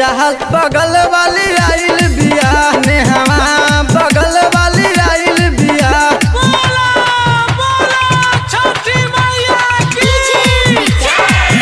हाल बगल वाली आइल बिया नेहवा बगल वाली आइल बिया बोला बोला छठी मैया की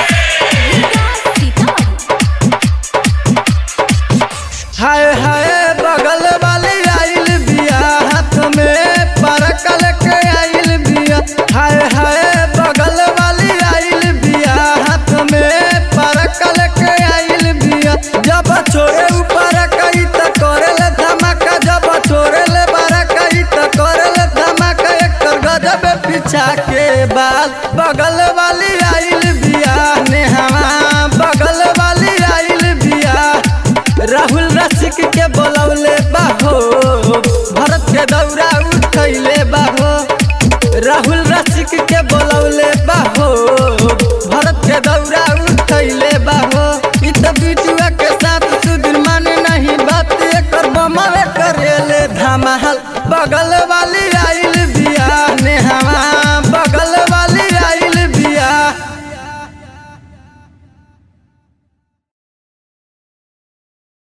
हाय हाय बगल वाली आइल बिया हाथ में परकल के आइल बिया हाय हाय बगल वाली आइल बिया हाथ में परकल के आइल बिया जब छोड़े ऊपर कई त करेल धमाका जब छोड़े ले बारा कई त करेल धमाका एक तर गजब पीछा के बाल बगल वाली आइल बिया नेहवा बगल वाली आइल बिया राहुल रसिक के बोलौले बाहो भरत के दौरा उठैले बाहो राहुल रसिक के बोलौले बाहो भरत के दौरा उठैले बाहो इ त बिटुआ के साथ सुधीर माने नहीं बात एकर बमवे करेले धमाल बगल